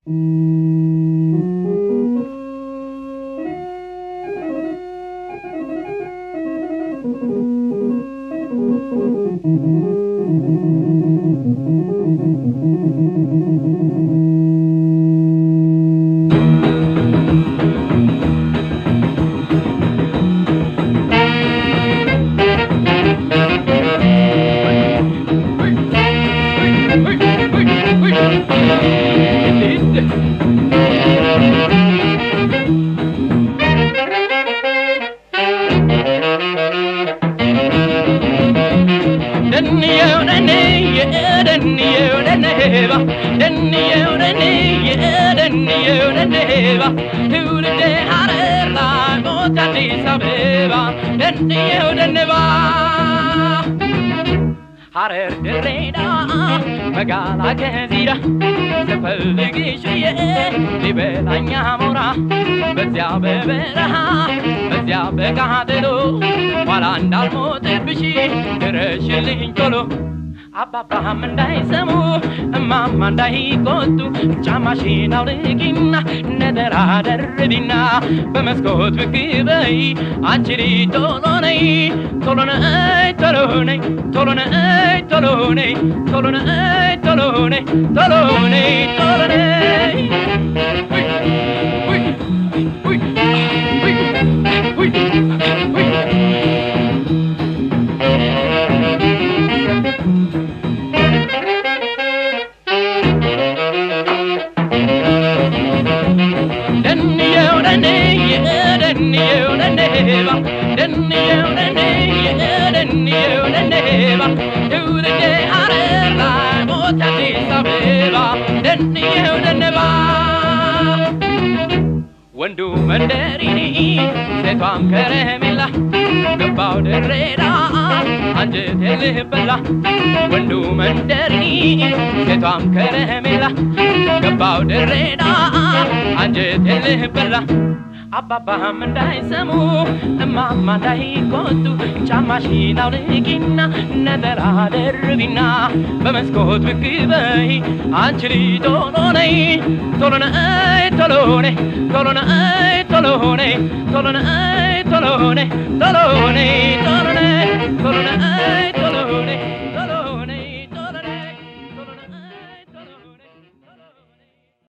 ትውልዴ ሀረር ላይ ሞት አዲስ አበባ ደንየው ደንባ ሀረር ድሬዳዋ መጋላ ገዚራ ስፈልግሽ ብዬ ሊበላኝ አሞራ በዚያ በበረሃ በዚያ በቃጠሎ ኋላ እንዳልሞትብሽ ድረሽልኝ ቶሎ አባባም እንዳይሰሙ እማማ እንዳይቆጡ ጫማሽን አውልቂና ነጠላ ደርቢና በመስኮት ብቅ በይ አንቺ ልጅ ቶሎ ነይ ቶሎ ነይ ቶሎ ነይ ቶሎ ነይ ቶሎ ነይ ቶሎ ነይ ቶሎ ነይ ቶሎ ነይ ቶሎ ነይ ደንየው ደንየ ደንየው ደንባ ደንየው ደንየ ደንየው ደንባ ትውልዴ ሀረር ላይ ሞት አዲስ አበባ ደንየው ደንባ ወንዱ መንደሪኒ ሴቷም ከረሜላ ገባው ድሬዳ አንጀቴ ልበላ ወንዱ መንደሪኒ ሴቷም ከረሜላ ገባው ድሬዳ አንጀቴ ልበላ አባባም እንዳይሰሙ እማማ እንዳይቆጡ ጫማሽን አውልቂና ነጠላ ደርቢና በመስኮት ብቅ በይ አንቺ ልጅ ቶሎ ነይ ቶሎ ነይ ቶሎ ነይ ቶሎ ነይ ቶሎ ነይ ቶሎ ነይ ቶሎ ነይ ቶሎ ነይ ቶሎ ነይ ቶሎ ነይ